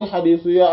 xadisu ya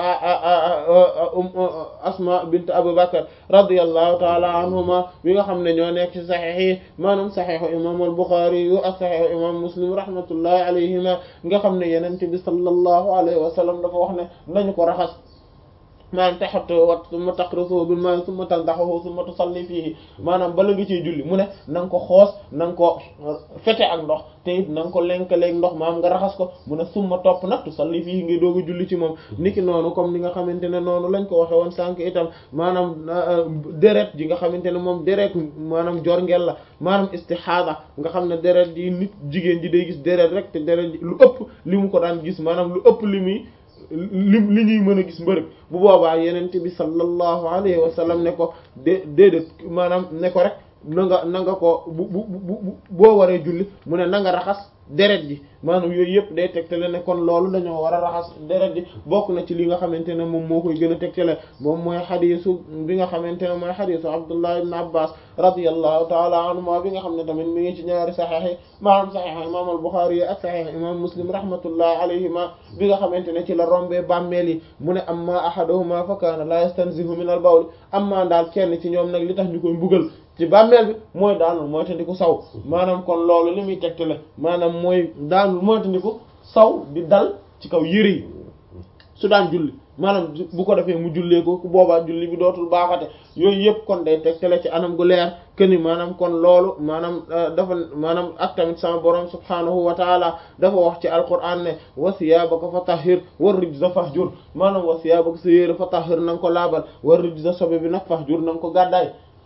asma bint abu bakar radiallahu taala anhuma bi nga xam ne ñoo nekk ci saxiix yi maanaam saxiixu imam al buxaari yu ak saxiixu imam muslim rahmatullahi alayhima nga xam ne yenente bi sallallahu alayhi wa sallam dafa wax ne nañu ko raxas maanaam taxat wat summa taqrusuhu bil ma'i summa tandahuhu summa tusalli fihi maanaam bala nga ciy julli mu ne na nga ko xoos na nga ko fete ak ndox te it na nga ko lenkaleeg ndox maam nga raxas ko mu ne summa topp nag tusalli fihi ngay doog a julli ci moom niki noonu comme ni nga xamante ne noonu lañ ko waxe woon sànq itam maanaam deret ji nga xamante ne moom deret maanaam jorngel la maanaam istihada nga xam ne deret ji nit jigéen ji day gis deret rek te deret ji lu ëpp li mu ko daan gis maanaam lu ëpp li muy li li ñuy mën a gis mbërëg bu boobaa yenente bi sallallahu alayhi wa sallam ne ko dé déedéet maanaam ne ko rek na nga na nga ko bu bu bu boo waree julli mu ne na nga raxas deret ji maanaam yooyu yëpp day tegtale ne kon loolu dañoo war a raxas deret ji bokk na ci li nga xamante ne moom moo koy gën a tegtale moom mooy xadiisu bi nga xamante ne mooy xadiisu Abdullah ibn Abbas radiyallahu taala anhuma bi nga xam ne tamit mi ngi ci ñaari saxiix yi maanaam saxiix imam al-Bukhari yi ak saxiix imam Muslim rahmatullahi alayhima bi nga xamante ne ci la rombee bàmmeel yi mu ne amma ahaduhuma fa kaana la yastanzihu min al-bawl amma daal kenn ci ñoom nag li tax ñu koy mbugal ci bàmmeel bi mooy daanul mooy tandiku saw maanaam kon loolu li muy tegtale maanaam mooy daanul mooy tandiku saw di dal ci kaw yëre yi su daan julli maanaam bu ko defee mu jullee ko ku boobaa julli bi dootul baaxate yooyu yëpp kon day tegtale ci anam gu leer keni maanaam kon loolu maanaam dafa maanaam ak tamit sama borom subhaanahu wa taala dafa wax ci alquran ne wa siyaabaka fa tahhir war rijza fahjur maanaam wa siyaabaka sa yére fa tahhir na nga ko laabal war rijza sobe bi nag fahjur na nga ko gàddaay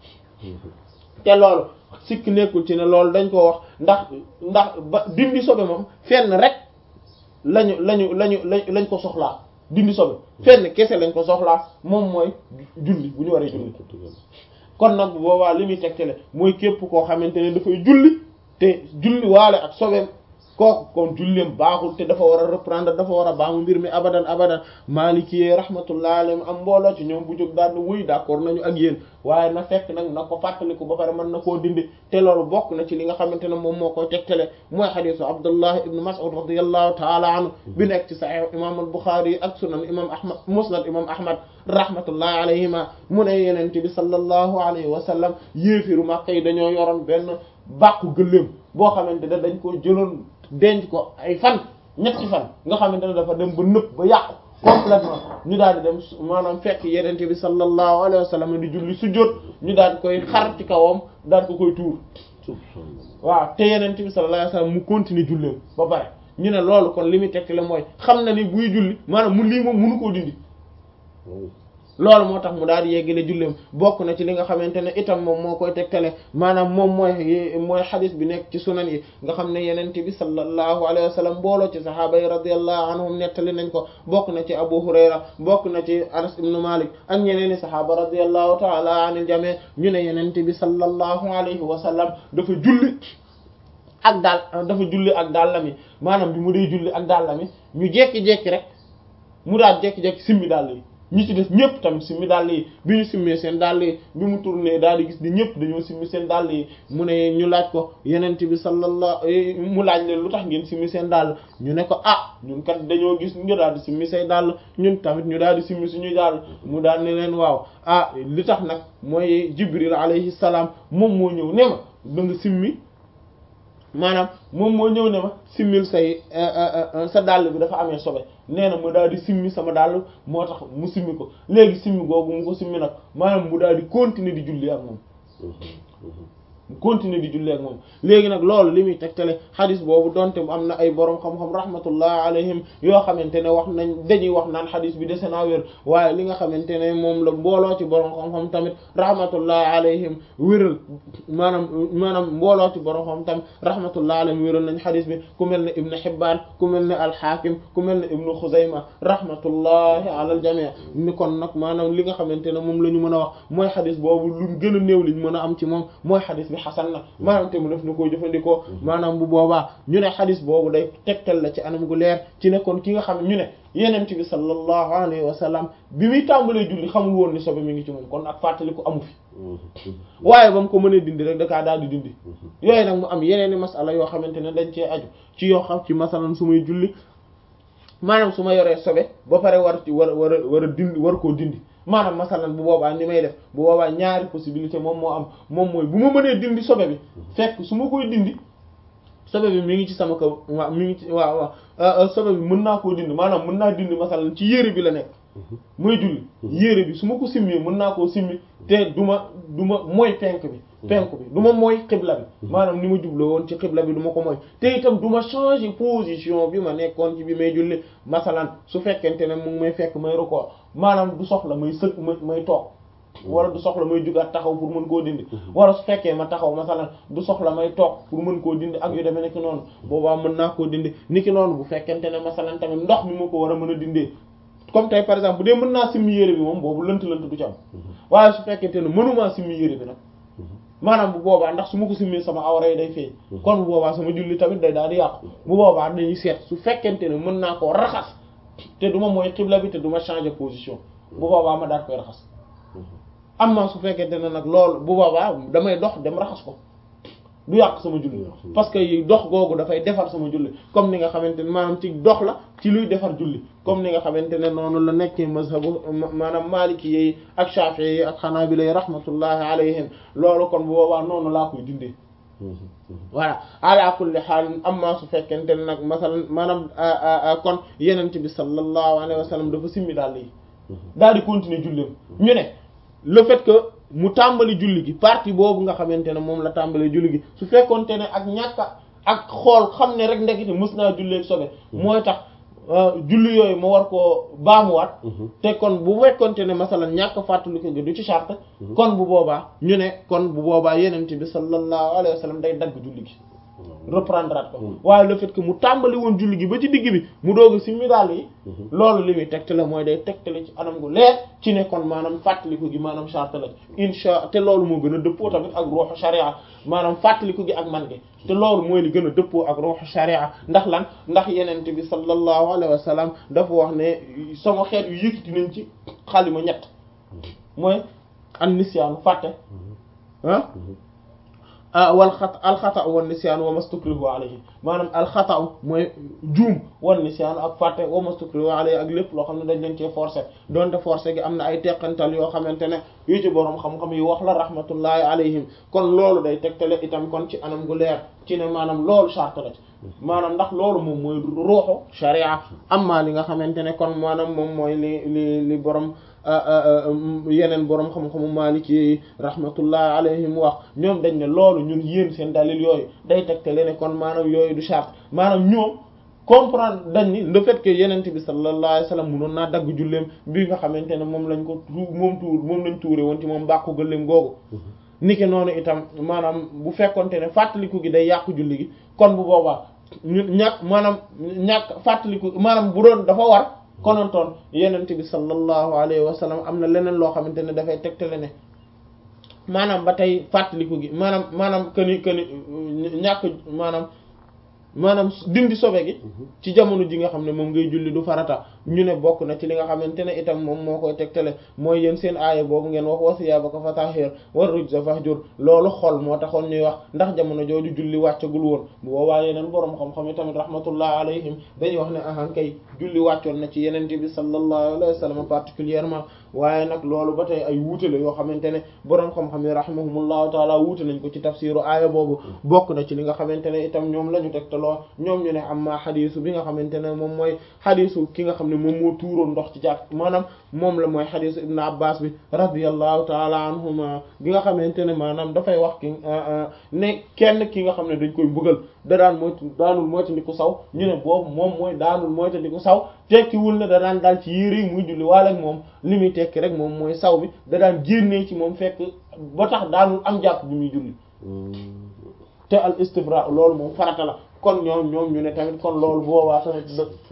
te loolu sikk nekkul ci ne loolu dañ ko wax ndax ndax ba dindi sobe moom fenn rek lañu lañu lañu lañ ko soxlaa dindi sobe fenn kese lañ ko soxlaa moom mooy julli bu ñu waree julli kon nag bu boobaa li muy tegtale mooy képp koo xamante ne dafay julli te julli waale ak sobeem kooku kon julleem baaxul te dafa war a reprendre dafa war a baamu mbir mi abadan abadan maliki rahmatullah alayhim am mbooloo ci ñoom bu jóg daal wuy d'accord nañu ak yéen waaye na fekk nag na ko fàttaliku ba pare mën na koo dindi te loolu bokk na ci li nga xamante ne moom moo koy tegtale mooy xadisu abdullah ibn mas'ud radiyallahu taala anhu bi nekk ci sahih imam al-bukhari yi ak sunan imam ahmad musnad imam ahmad rahmatullahi alayhima mu ne yenente bi sallallahu alayhi wa sallam yéefiru Makka yi dañoo yoroon benn bàqu gëléem boo xamante ne dañ ko jëloon denc ko ay fan ñetti fan nga xamante ne dafa dem ba nëpp ba yàqu complètement ñu daal di dem maanaam fekk yenente bi sallallahu alayhi wa sallam di julli sujjóot ñu daal di koy xar ci kawam daal ko koy tuur waaw te yenente bi sallallahu alayhi wa sallam mu continuer julleem ba pare ñu ne loolu kon li muy tekk la mooy xam na ni buy julli maanaam mu lii moom mënu koo dindi loolu moo tax mu daal di yeggale julleem bokk na ci li nga xamante ne itam moom moo koy tegtale maanaam moom mooy mooy xadis bi nekk ci sunan yi nga xam ne yenente bi sallallahu alayhi wa sallam mbooloo ci sahaaba yi radiyallahu anhum nettali nañ ko bokk na ci abu hurayra bokk na ci anas ibnu malik ak ñeneeni sahaaba radiyallahu taala anil jami ñu ne yenente bi sallallahu alayhi wa sallam dafa julli ak daal dafa julli ak dàllami maanaam bi mu dee julli ak dàllami ñu jekki-jekki rek mu daal jekki-jekki simmi dàll yi ñi ci des ñëpp tamit simmi dàll yi bi ñu simmee seen dàll yi bi mu tourné daal di gis ni ñëpp dañoo simmi seen dàll yi mu ne ñu laaj ko yenent bi sallallahu mu laaj leen lu tax ngeen simmi seen dàll ñu ne ko ah ñun kat dañoo gis ñu daal di simmi say dàll ñun tamit ñu daal di simmi suñuy dàll mu daal ne leen waaw ah li tax nag mooy jibril alayhi salaam moom moo ñëw ne ma da nga simmi maanaam moom moo ñëw ne ma simmil say sa dàll bi dafa amee sobe nee na mu daal di simmi sama dàll moo tax mu simmi ko léegi simmi googu mu ko simmi nag maanaam mu daal di continuer di julli ak moom mu continuer di julli ak moom léegi nag loolu li muy tegtale xadis boobu donte mu am na ay borom xam-xam rahmatullah alayhim yoo xamante ne wax nañ dañuy wax naan xadis bi dese naa wér waaye li nga xamante ne moom la mbooloo ci borom xam-xam tamit rahmatullah alayhim wéral maanaam maanaam mbooloo ci borom xam tamit rahmatullah alayhim wéral nañ xadis bi ku mel ne Ibn Hibbaan ku mel ne al-Hakim ku mel ne Ibn Xuzayma rahmatullahi ala al-jami' ni kon nag maanaam li nga xamante ne moom la ñu mën a wax mooy xadis boobu lu gën a néew liñ mën a am ci moom mooy xadis bi xasan na maanaam te mu def na koy jëfandikoo maanaam bu boobaa ñu ne xadis boobu day tegtal la ci anam gu leer ci ne kon ki nga xam ñu ne yenent bi sallallahu alayhi wa sallam bi muy tàmbalee julli xamul woon ni sobe mi ngi ci moom kon ak fàttali ko amu fi waaye ba mu ko mënee dindi rek dakaa daal di dindi yooyu nag mu am yeneeni masala yoo xamante ne dañ cee aju ci yoo xam ci masalan su muy julli maanaam su ma yoree sobe ba pare war ci war war a war a dindi war koo dindi maanaam masalan bu boobaa ni may def bu boobaa ñaari possibilité moom moo am moom mooy bu ma mënee dindi sobe bi fekk su ma koy dindi sobe bi mi ngi ci sama kaw waaw mi ngi ci waaw waaw sobe bi mën naa koo dindi maanaam mën naa dindi masalan ci yére bi la nekk muy julli yére bi su ma ko simmee mën naa koo simmi te du ma du ma mooy penk bi penk bi du ma mooy xibla bi maanaam ni ma jubloo woon ci xibla bi du ma ko mooy te itam du ma changer position bi ma nekkoon ci bi may julli masalan su fekkente ne mu ngi may fekk may rukkoo maanaam du soxla may sëg may may toog wala du soxla may jugaat taxaw pour mën koo dindi wala su fekkee ma taxaw masalan du soxla may toog pour mën koo dindi ak yu demee niki noonu boobaa mën naa koo dindi niki noonu bu fekkente ne masalan tamit ndox mi ma ko war a mën a dindee comme tey par exemple bu dee mën naa simmi yére bi moom boobu lënt lënt du ci am waaye su fekkente ne mënumaa simmi yére bi nag maanaam bu boobaa ndax su ma ko simmee sama awra yi day feeñ kon bu boobaa sama julli tamit day daal di yàqu bu boobaa dañuy seet su fekkente ne mën naa koo raxas te du ma mooy xibla bi te du ma changer position bu boobaa ma daal koy raxas am na su fekkente ne nag loolu bu boobaa damay dox dem raxas ko du yàq sama julli parce que dox googu dafay defar sama julli comme ni nga xamante ne maanaam ci dox la ci luy defar julli comme ni nga xamante ne noonu la nekkee mazhabu maanaam maliki yi ak shafi'i yi ak xanaabila yi rahmatullahi alayhim loolu kon bu boobaa noonu laa koy dindee voilà ala kulli haal amma su fekkente ne nag masalan maanaam kon yenente bi sallallahu alayhi wa sallam dafa simmi daal yi daal di continuer julleem ñu ne le fait que mu tàmbali julli gi partie boobu nga xamante ne moom la tàmbali julli gi su fekkonte ne ak ñàkk ak xool xam ne rek ndekete mës naa jullee sobe mooy tax julli yooyu ma war koo baamuwaat te kon bu fekkonte ne masalan ñàkk fàttaliku gi du ci charte kon bu boobaa ñu ne kon bu boobaa yenent bi sallallahu alayhi wa sallam day dagg julli gi reprendre at ko waaye le fait que mu tàmbali woon julli gi ba ci digg bi mu doog a simmi daal yi loolu li muy tegtale mooy day tegtale ci anam gu leer ci ne kon maanaam fàttaliku gi maanaam charte la insha te loolu moo gën a dëppoo tamit ak ruuxu sharia maanaam fàttaliku gi ak man gi te loolu mooy li gën a dëppoo ak ruuxu sharia ndax lan ndax yenente bi sallallahu alayhi wa sallam dafa wax ne sama xeet yu yëkkati nañ ci xalima ñett mooy an nisyaanu fàtte ah wal xat alxata wan nisyaan wa mastukrihu alayhi maanaam alxata mooy juum wan nisyaan ak fàtte wa mastukrihu alayhi ak lépp loo xam ne dañ leen cee forcé donte forcé gi am na ay teqantal yoo xamante ne yu ci boroom xam-xam yi wax la rahmatullahi alayhim kon loolu day tegtale itam kon ci anam gu leer ci ne maanaam loolu charte la ci maanaam ndax loolu moom mooy ruuxu sharia amma li nga xamante ne kon maanaam moom mooy li li li borom yeneen borom xam-xamu maliki yi rahmatullahi alayhim wax ñoom dañ ne loolu ñun yéen seen dalil yooyu day tegtale ne kon maanaam yooyu du charte maanaam ñoom comprendre dañ ni le fait que yenente bi sallallahu alayhi wasallam munoon naa dagg julleem bi nga xamante ne moom lañ ko tu moom tuur moom lañ tuure woon ci moom bàqu gëléem googu niki noonu itam maanaam bu fekkonte ne fàttaliku gi day yàqu julli gi kon bu boobaa ñu ñàkk maanaam ñàkk fàttaliku maanaam bu doon dafa war konontoon yenente bi sallallahu alayhi wa sallam am na leneen loo xamante ne dafay tegtale ne maanaam ba tey fàttaliku gi maanaam maanaam këni këni ñàkk maanaam maanaam dindi sobe gi ci jamono ji nga xam ne moom ngay julli du farata ñu ne bokk na ci li nga xamante ne itam moom moo koy tegtale mooy yéen seen aaya boobu ngeen wax wa siyaabaka fatahhir war rujza fahjur loolu xol moo taxoon ñuy wax ndax jamono jooju julli wàccagul woon bu boobaa yeneen boroom xam-xam yi tamit rahmatullah alayhim dañuy wax ne ahan kay julli wàccoon na ci yeneen bi sallallahu alayhi wa sallam particulièrement waaye nag loolu ba tey ay wuute la yoo xamante ne boroom xam-xam yi rahimahumullahu taala wuute nañ ko ci tafsiru aaya boobu bokk na ci li nga xamante ne itam ñoom la ñu tegtaloo ñoom ñu ne amma xadisu bi nga xamante ne moom mooy xadisu ki nga xam ne moom moo tuuroon ndox ci jàkk maanaam moom la mooy xadisu ibn abbas bi radiyallahu taala anhuma gi nga xamante ne maanaam dafay wax ki ne kenn ki nga xam ne dañ koy mbugal da daan moytu daanul moytandiku saw ñu ne boobu moom mooy daanul moytandiku saw tekkiwul ne da daan daal ci yére yi muy julli waale ak moom li muy tekki rek moom mooy saw bi da daan génnee ci moom fekk ba tax daanul am jàpp bi muy julli te al istibra loolu moom farata la kon ñoom ñoom ñu ne tamit kon loolu boobaa tamit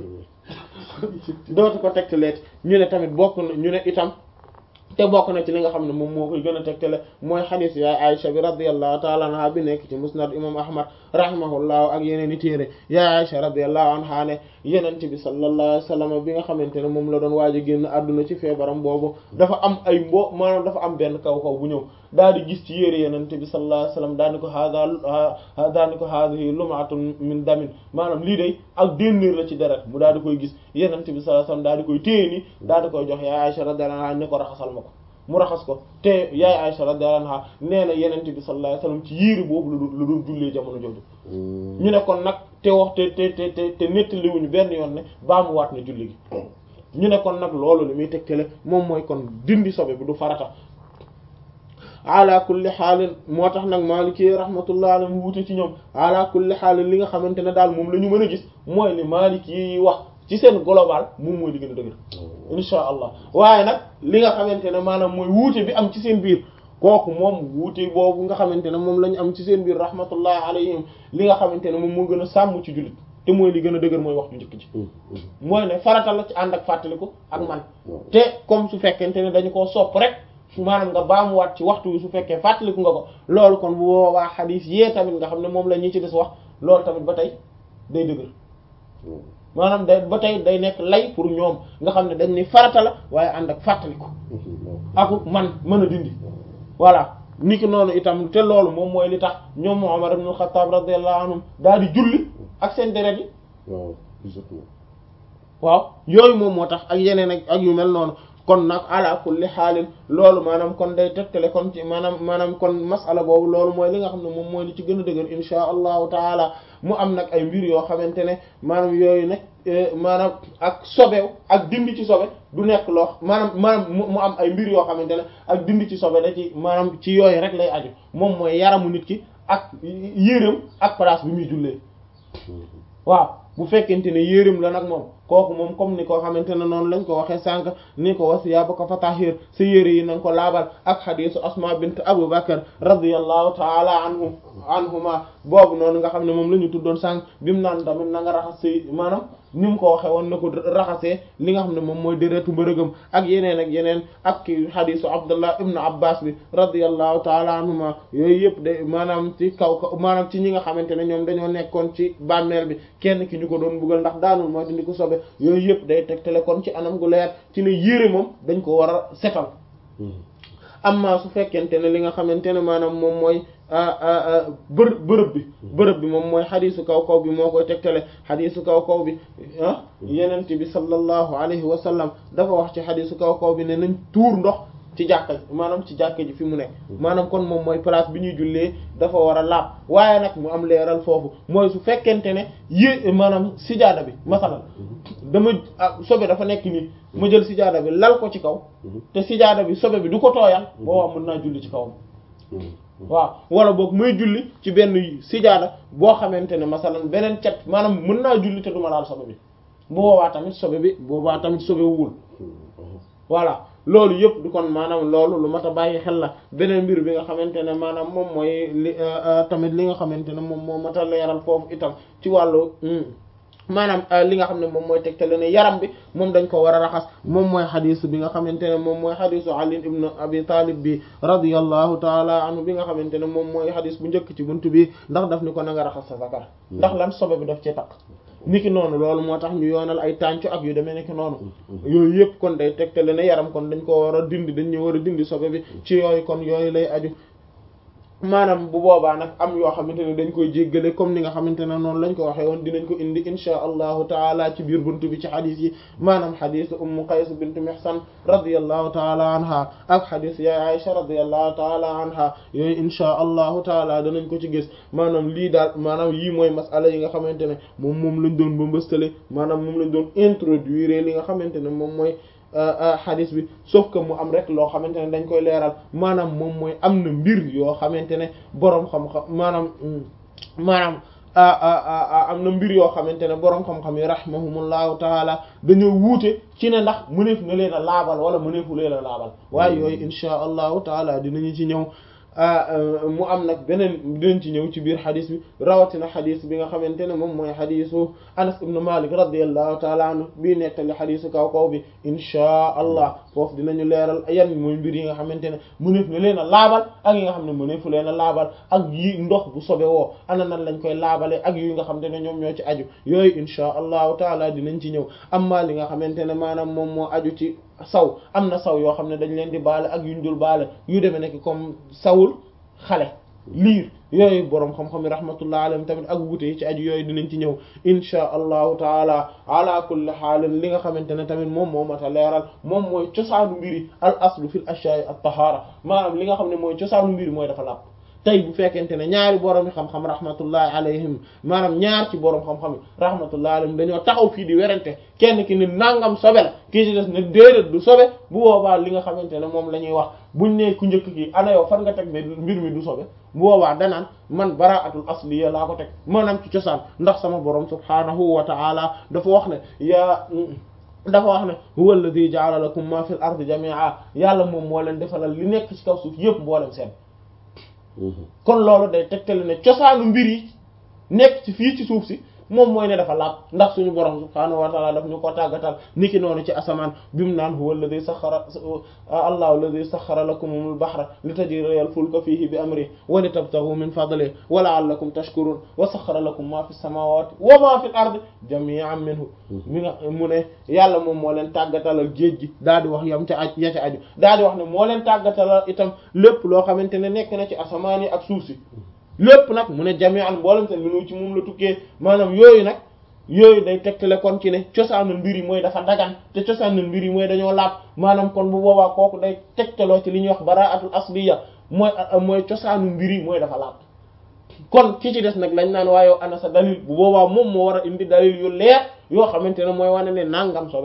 dootu ko tegtaleet ñu ne tamit bokk na ñu ne itam te bokk na ci li nga xam ne moom moo koy gën a tegtale mooy xadiis yaay Aisha bi radiyallahu ta'ala anha bi nekk ci musnad imam ahmad rahimahullahu ak yeneen i téere ya Aisha radiyallahu anha ne yenente bi sallallahu alayhi wasallam bi nga xamante ne moom la doon waaj a génn àdduna ci feebaram boobu dafa am ay mbo maanaam dafa am benn kaw kaw bu ñëw daal di gis ci yére yenente bi sallallahu alayhi wasallam daal di ko hada daal di ko haadihi lumatun min damin maanaam lii day ak dénnéer la ci deret mu daal di koy gis yenente bi sallallahu alayhi wasallam daal di koy téye ni daal di koy jox ya Aisha radiyallahu anha ne ko raxasal ma ko mu raxas ko te yaay Aisha radiyallahu anha nee na yenente bi sallallahu alayhi wasallam ci yére boobu la doon la doon jullee jamono jooju ñu ne kon nag te wax te te te te te nettaliwuñu benn yoon ne baa mu waat na julli gi ñu ne kon nag loolu li muy tegtale moom mooy kon dindi sobe bi du farata ala kulli xaalin moo tax nag Maliki rahmatullah alayhi mu wute ci ñoom ala kulli xaalin li nga xamante ne daal moom la ñu mën a gis mooy li Maliki yi wax ci seen global moom mooy li gën a dëgër insha allah waaye nag li nga xamante ne maanaam mooy wuute bi am ci seen biir kooku moom wuute boobu nga xamante ne moom la ñu am ci seen biir rahmatullah alayhim li nga xamante ne moom moo gën a sàmm ci jullit te mooy li gën a dëgër mooy wax ju njëkk ji mooy ne farata la ci ànd ak fàttaliku ak man te comme su fekkente ne dañu koo sopp rek maanaam nga baamuwaat ci waxtu wi su fekkee fàttaliku nga ko loolu kon bu boobaa xadiis yee tamit nga xam ne moom la ñi ci des wax loolu tamit ba tey day dëgër maanaam day ba tey day nekk lay pour ñoom nga xam ne dañ ni farata la waaye ànd ak fàttaliku aku man mën a dindi voilà ni ki noonu itam te loolu moom mooy li tax ñoom Umar ibn al-Khattab radiyallahu anhum daal di julli ak seen deret yi waaw yooyu moom moo tax ak yeneen ak ak yu mel noonu kon nag ala kulli xaalin loolu maanaam kon day tegtale kon ci maanaam maanaam kon masala boobu loolu mooy li nga xam ne moom mooy li ci gën a dëgër insha allahu taala mu am nag ay mbir yoo xamante ne maanaam yooyu nag maanaam ak sobew ak dindi ci sobe du nekk loo maanaam maanaam mu am ay mbir yoo xamante ne ak dindi ci sobe da ci maanaam ci yooyu rek lay aju moom mooy yaramu nit ki ak yéreem ak place bi muy jullee waaw bu fekkente ne yéreem la nag moom kooku moom comme ni ko xamante ne noonu lañ ko waxee sànq ni ko wasiya ba ko fa tahir sa yére yi na nga ko laabal ak xadisu asma bint abu bakar radiyallahu taala anhum anhuma boobu noonu nga xam ne moom la ñu tuddoon sànq bi mu naan tamit na nga raxas say maanaam ni mu ko waxee woon na ko raxasee li nga xam ne moom mooy déretu mbërëgam ak yeneen ak yeneen ak ki xadisu abdullah ibnu abbas bi radiyallahu taala anhuma yooyu yëpp de maanaam ci kaw kaw maanaam ci ñi nga xamante ne ñoom dañoo nekkoon ci bàmmeel bi kenn ki ñu ko doon buggal ndax daanul mooy dindi ko sobe yooyu yëpp day tegtale kon ci anam gu leer ci ne yére moom dañ ko war a setal amma su fekkente ne li nga xamante ne maanaam moom mooy bër bërëb bi bërëb bi moom mooy xadisu kaw kaw bi moo koy tegtale xadisu kaw kaw bi ah yenent bi sallallahu alayhi wa sallam dafa wax ci xadisu kaw kaw bi ne nañ tuur ndox ci jàkka maanaam ci jàkka ji fi mu nekk maanaam kon moom mooy place bi ñuy jullee dafa war a laab waaye nag mu am leeral foofu mooy su fekkente ne yé maanaam sijaada bi masalan dama sobe dafa nekk nii ma jël sijaada bi lal ko ci kaw te sijaada bi sobe bi du ko tooyal boobaa mën naa julli ci kawam waaw wala boog muy julli ci benn sijaada boo xamante ne masalan beneen cat maanaam mën naa julli te duma laal sobe bi boobaa tamit sobe bi boobaa tamit sobe wul voilà loolu yëpp du kon maanaam loolu lu mat a bàyyi xel la beneen mbir bi nga xamante ne maanaam moom mooy li tamit li nga xamante ne moom moo mat a leeral foofu itam ci wàllu maanaam li nga xam ne moom mooy tegtale ne yaram bi moom dañ ko war a raxas moom mooy xadiis bi nga xamante ne moom mooy xadiisu Ali ibn Abi Talib bi radiyallahu taala anhu bi nga xamante ne moom mooy xadiis bu njëkk ci buntu bi ndax daf ni ko na nga raxas sa zakar ndax lan sobe bi daf ci takk niki noonu loolu moo tax ñu yoonal ay tàncu ak yu demee niki noonu yooyu yëpp kon day tegtale ne yaram kon dañ ko war a dindi dañ ñu war a dindi sobe bi ci yooyu kon yooyu lay aju maanaam bu boobaa nag am yoo xamante ne dañ koy jéggale comme ni nga xamante ne noonu lañ ko waxee woon dinañ ko indi insha allahu taala ci biir buntu bi ci xadis yi maanaam xadis ummu qays bint mihsan radiyallahu taala anha ak xadis ya aisha radiyallahu taala anha yooyu insha allahu taala danañ ko ci gis maanaam lii daal maanaam yii mooy masala yi nga xamante ne moom moom lañ doon ba mbëstale maanaam moom lañ doon introduire li nga xamante ne moom mooy xadis bi sauf que mu am rek loo xamante ne dañ koy leeral maanaam moom mooy am na mbir yoo xamante ne boroom xam-xam maanaam maanaam am na mbir yoo xamante ne boroom xam-xam yi rahimahumullahu taala dañoo wuute ci ne ndax mëneef na leen a laabal wala mëneefu leen a laabal waaye yooyu insha allahu taala dinañu ci ñëw mu am nag beneen dinañ ci ñëw ci biir xadis bi rawatina xadis bi nga xamante ne moom mooy xadisu Anas ibn Malik radiyallahu taala anhu bii nettali xadisu kaw kaw bi inchaa allah foofu dinañu leeral yan mooy mbir yi nga xamante ne mëneef na leen a laabal ak yi nga xam ne mëneefu leen a laabal ak yi ndox bu sobe woo ana nan lañ koy laabale ak yi nga xamante ne ñoom ñoo ci aju yooyu inchaa allahu taala dinañ ci ñëw amma li nga xamante ne maanaam moom moo aju ci saw am na saw yoo xam ne dañ leen di baale ak yuñ dul baale yu demee nekk comme sawul xale liir yooyu boroom xam-xam yi rahmatullah alayhim tamit ak wute yi ci aju yooyu dinañ ci ñëw inchaa allahu taala ala kulli xaalin li nga xamante ne tamit moom moo mat a leeral moom mooy cosaanu mbiri al aslu fil ashya'i at tahara maanaam li nga xam ne mooy cosaanu mbiri mooy dafa làpp tey bu fekkente ne ñaari borom yi xam-xam rahmatullahi alayhim maanaam ñaar ci borom xam-xam yi rahmatullahi alayhim dañoo taxaw fii di werante kenn ki ni nangam sobe la kii ci des ne déedéet du sobe bu boobaa li nga xamante ne moom la ñuy wax buñ ne ku njëkk ki ana yow fan nga teg ne mbir mi du sobe bu boobaa danaan man bara'atul asliya laa ko teg maanaam ci cosaan ndax sama borom subhaanahu wa ta'ala dafa wax ne yaa dafa wax ne huwa alladhi ja'ala lakum ma fil ardi jami'a yàlla moom moo leen defalal li nekk ci kaw suuf yépp mboolem seen kon loolu day tegtale ne cosaanu mbir yi nekk ci fii ci suuf si moom mooy ne dafa laab ndax suñu borom subhaanahu wa ta'ala daf ñu ko tàggatal niki noonu ci asamaan bi mu naan huwa alladhi sakhara allahu alladhi sakhara lakumul bahra litajriya al-fulka fihi bi amrihi wa litabtaghu min fadlihi wa la'allakum tashkurun wa sakhara lakum ma fi samawati wa ma fi al-ardi jami'an minhu mi nga mu ne yàlla moom moo leen tàggatalal géej gi daal di wax yam ca aj ya ca aju daal di wax ne moo leen tàggatalal itam lépp loo xamante ne nekk na ci asamaan yi ak suuf si lépp nag mu ne jami'an mboolem seen minu ci moom la tukkee maanaam yooyu nag yooyu day tegtale kon ci ne cosaanul mbir yi mooy dafa dagan te cosaanul mbir yi mooy dañoo laab maanaam kon bu boobaa kooku day tegtaloo ci li ñuy wax bara'atul asliya mooy mooy cosaanul mbir yi mooy dafa laab kon ki ci des nag lañ naan waaye ana sa dalil bu boobaa moom moo war a indi dalil yu leer yoo xamante ne mooy wane ne nangam sobe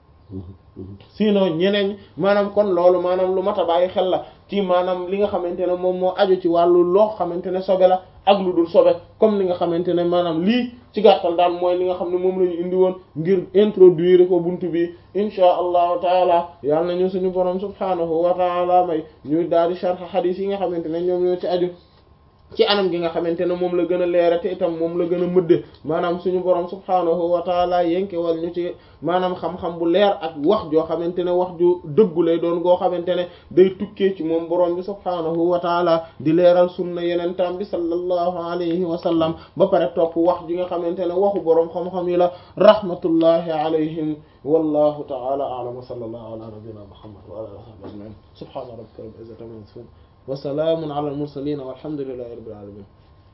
sinon ñeneen maanaam kon loolu maanaam lu mat a bàyyi xel la ci maanaam li nga xamante ne moom moo aju ci wàllu loo xamante ne sobe la ak lu dul sobe comme li nga xamante ne maanaam lii ci gàttal daal mooy li nga xam ne moom la ñu indi woon ngir introduire ko buntu bi inchaa allahu taala yàlla nañu suñu borom subhaanahu wa taala may ñu daal di sharh hadith yi nga xamante ne ñoom ñoo ci aju ci anam gi nga xamante ne moom la gën a leere te itam moom la gën a mëdde maanaam suñu borom subhaanahu wa taala yénke wal ñu ci maanaam xam-xam bu leer ak wax joo xamante ne wax ju dëggu lay doon goo xamante ne day tukkee ci moom borom bi subhaanahu wa taala di leeral sunna yenentam bi sallallahu alayhi wa sallam ba pare topp wax ji nga xamante ne waxu borom xam-xam yi la rahmatullahi alayhim wallahu taala a'lam wa sallallahu ala nabiyyina muhammad wa ala alihi wa sahbihi ajma'in subhana rabbika rabbil izzati amma yasifun wa salaamun ala al-mursaliin walhamdulillahi rabbil aalamiin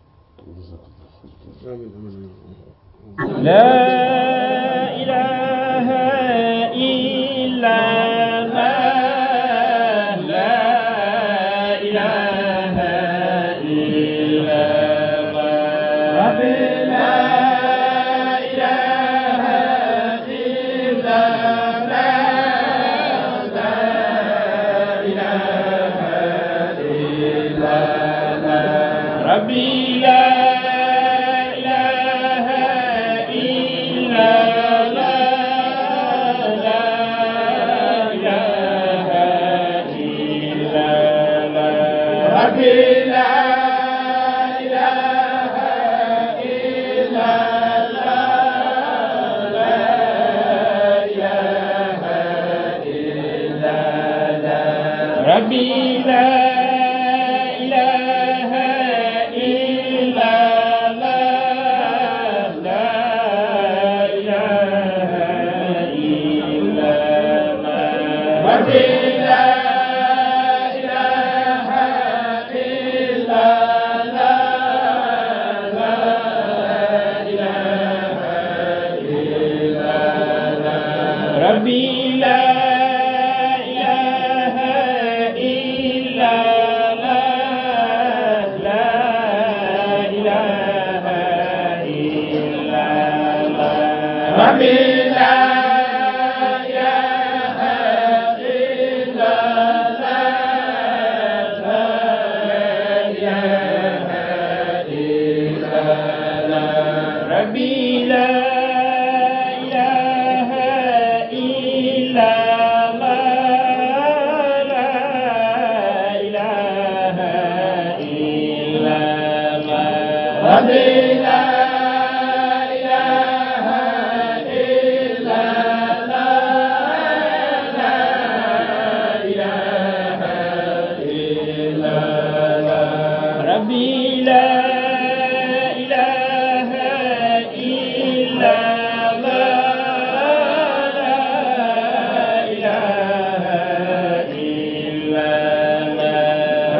amiin amiin laa ilaaha illallaah laa ilaaha illallaah rabbi laa ilaaha illallaah laa ilaaha illallaah rabbi laa ilaaha illallaah laa ilaaha illallaah rabbi laa ilaaha illallaah laa ilaaha illallaah rabbi laa ilaaha illallaah laa ilaaha illallaah rabbi laa ilaaha illallaah laa ilaaha illallaah rabbi laa ilaaha illallaah laa ilaaha illallaah rabbi laa ilaaha illallaah laa ilaaha illallaah rabbi laa ilaaha illallaah laa ilaaha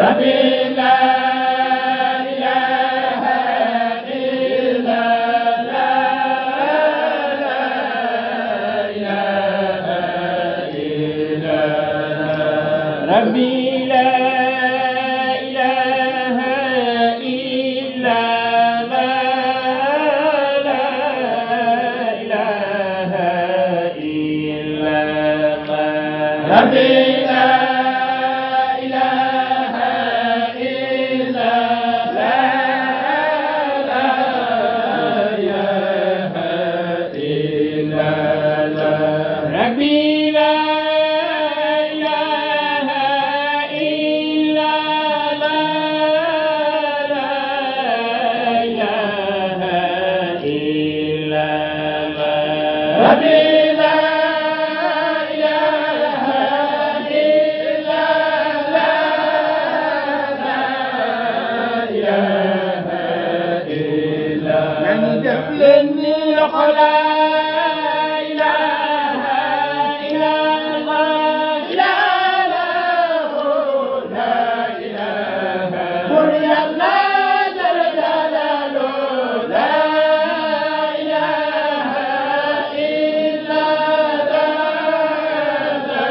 ربي لا إله إلا لا إله إلا ربي لا إله إلا لا لا إله إلا ربي لا إله إلا لا لا إله إلا ربي لا إله إلا لا لا إله إلا ربي لا إله إلا لا لا إله إلا يعني def لني لخلا إله إلا الله لا له لا إله قل يا الله جل جلاله لا إله إلا لا لا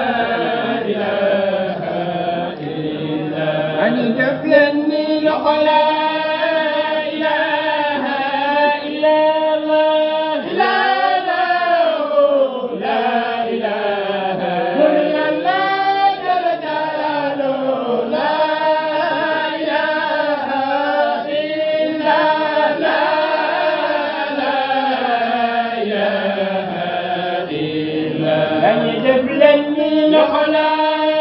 إله إلا يعني def لني لخلا إله إلا الله لا له لا إله قل يا الله جل جلاله لا إله إلا لا لا إله إلا أن يجبلني لخلا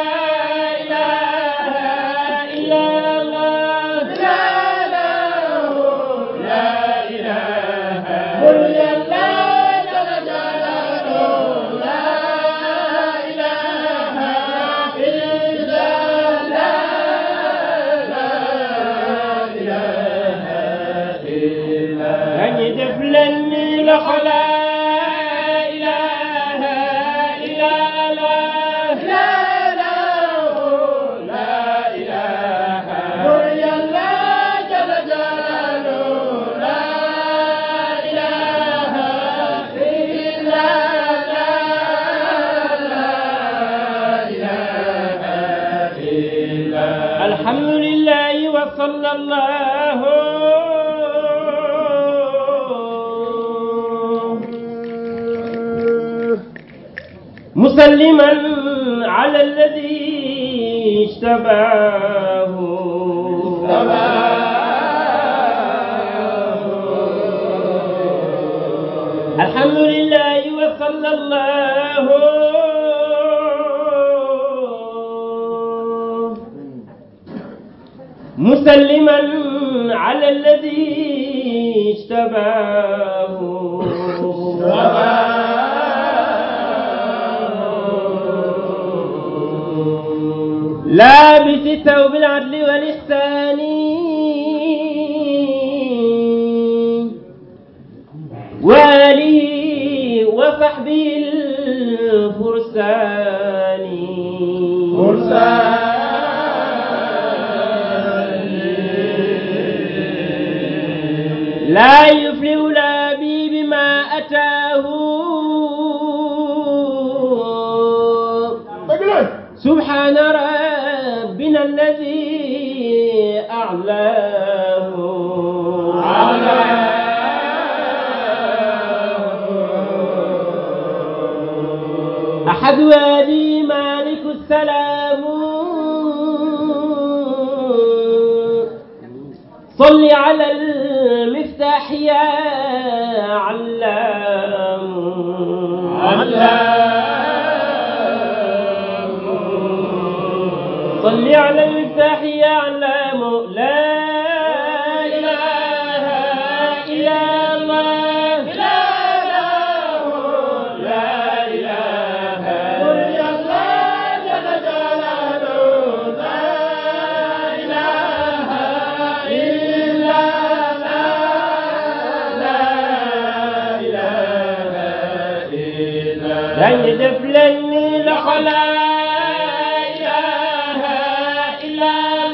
إله إلا الله لا له لا إله قل يا الله جل جلاله لا إله إلا لا لا إله إلا أن يدفلني لخلا إله إلا الله لا له لا إله قل يا الله جل جلاله لا إله إلا لا لا إله إلا الحمد لله وصلى الله مسلما على الذي اشتباه الحمد لله وصلى الله مسلما على الذي اشتباه لابس الثوب العدل والإحسان وآله وصحبه الفرسان لا يفلح لا بي بما أتاه سبحان ربنا الذي أعلاه أحد وادي مالك السلام صل على المفتاح يا علام صل على المفتاح يا علام لا إله إلا الله لا له لا إله قل يا الله جل جلاله لا إله إلا لا لا إله إلا لن يدفلني لخلا إله إلا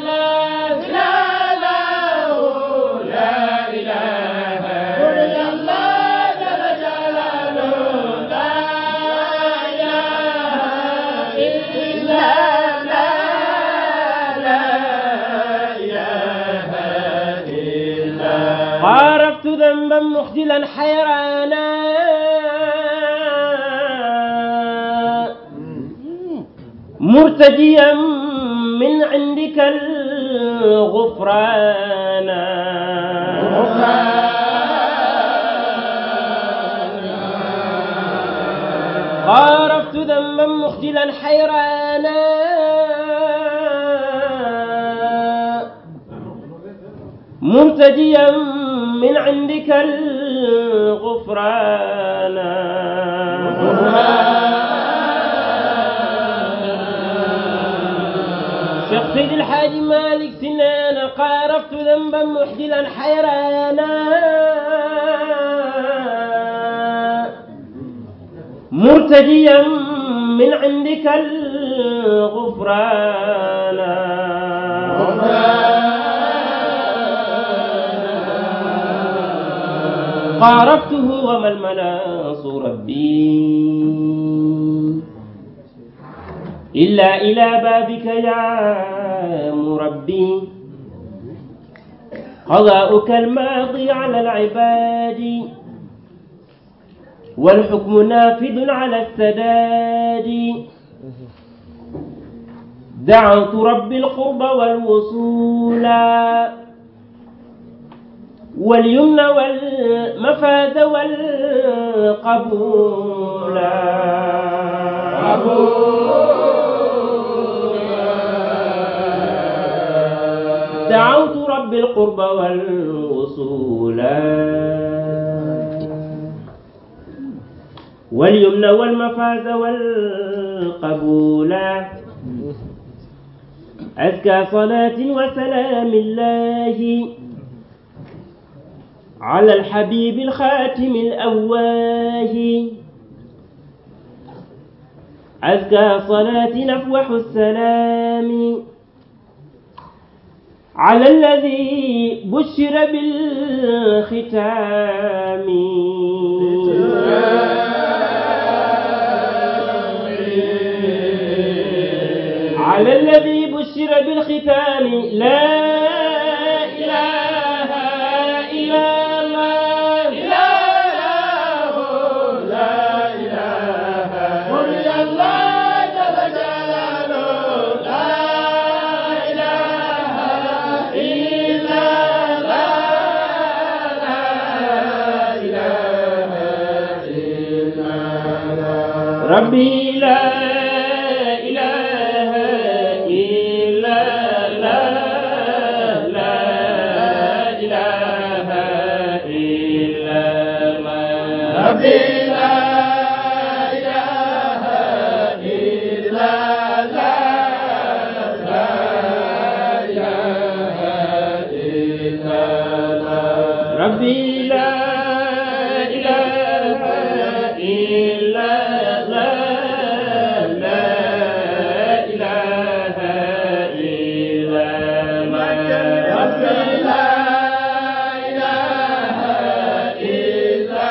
خارفت ذنبا مخجلا حيرانا مرتجيا من عندك الغفران خارفت ذنبا مخجلا حيرانا مرتجيا من عندك الغفران شيخ سيد الحاج مالك سنان قارفت ذنبا محجلا حيرانا مرتجيا من عندك الغفران قاربته وما المناص ربي إلا إلى بابك يا مربي قضاؤك الماضي على العباد والحكم نافذ على السداد دعوت رب القرب والوصول واليمن والمفاز والقبول دعوت رب القرب والوصول واليمن والمفاز والقبول أزكى صلاة وسلام الله على الحبيب الخاتم الأواه أزكى صلاة نفوح السلام على الذي بشر بالختام على الذي بشر بالختام لا إله إلا الله لا إله لا إله إلا الله جل جلاله لا إله إلا الله لا إله إلا الله ربي لا إله إلا الله لا إله إلا الله ربي لا إله إلا الله لا إله إلا الله ربي لا إله إلا الله لا إله إلا الله ربي لا إله إلا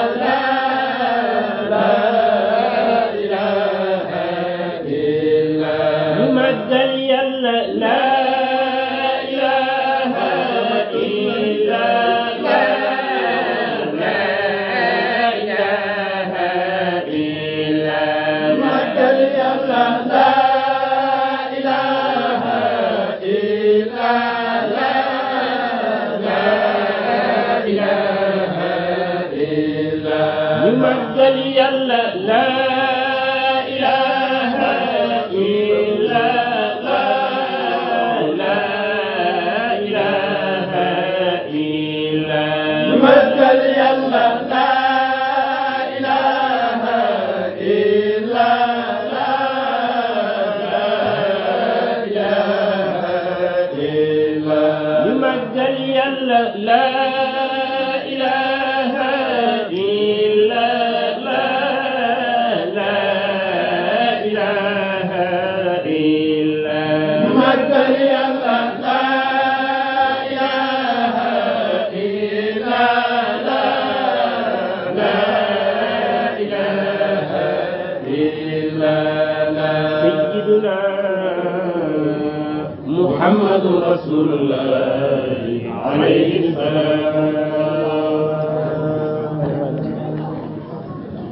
الله لا إله إلا ممد يلا لا إله إلا الله لا إله إلا ممد يلا لا إله إلا الله لا إله إلا ممد يلا لا إله إلا الله لا إله إلا ممد يلا لا إله إلا الله لا إله إلا ممد يلا لا إله إلا الله لا إله إلا ممد يلا لا إله إلا الله لا إله إلا سيدنا محمد رسول الله عليه السلام